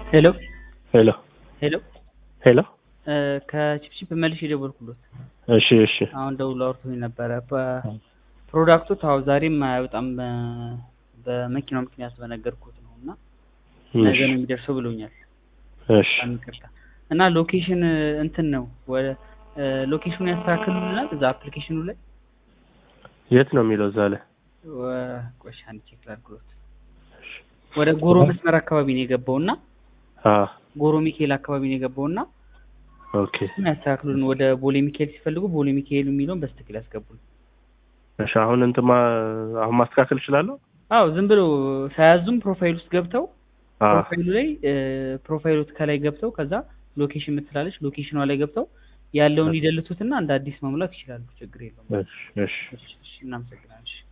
ሄሎ ሄሎ ሄሎ ሄሎ ከቺፕቺፕ መልሽ የደወልኩሎት እሺ እሺ አሁን ደውሎ አውርቶኝ ነበረ። ፕሮዳክቱ ታው ዛሬም አይወጣም በ- በመኪናው ምክንያት በነገርኩት ነው እና ነገ ነው የሚደርሰው ብሎኛል። እሺ በጣም ይቅርታ እና ሎኬሽን እንትን ነው ወደ ሎኬሽኑን ያስተካክሉልናል እዛ አፕሊኬሽኑ ላይ የት ነው የሚለው እዛ ላይ ወ- ቆይ አንድ ቼክ ላድርግሎት። ወደ ጎሮ መስመር አካባቢ ነው የገባው እና አ ጎሮ ሚካኤል አካባቢ ነው የገባው እና ኦኬ እሱን ያስተካክሉልን። ወደ ቦሌ ሚካኤል ሲፈልጉ ቦሌ ሚካኤል የሚለውን በስትክክል ያስገቡልን። እሺ አሁን እንትን ማ አሁን ማስተካከል እችላለሁ አዎ ዝም ብሎ ሳያዙም ፕሮፋይል ውስጥ ገብተው አ ፕሮፋይሉ ላይ ፕሮፋይሎት ከላይ ገብተው ከዛ ሎኬሽን የምትላለች ሎኬሽኗ ላይ ገብተው ያለውን ይደልቱትና እንደ አዲስ መሙላት ይችላሉ። ችግር የለውም። እሺ እሺ እሺ፣ እሺ፣ እናመሰግናለን። እሺ።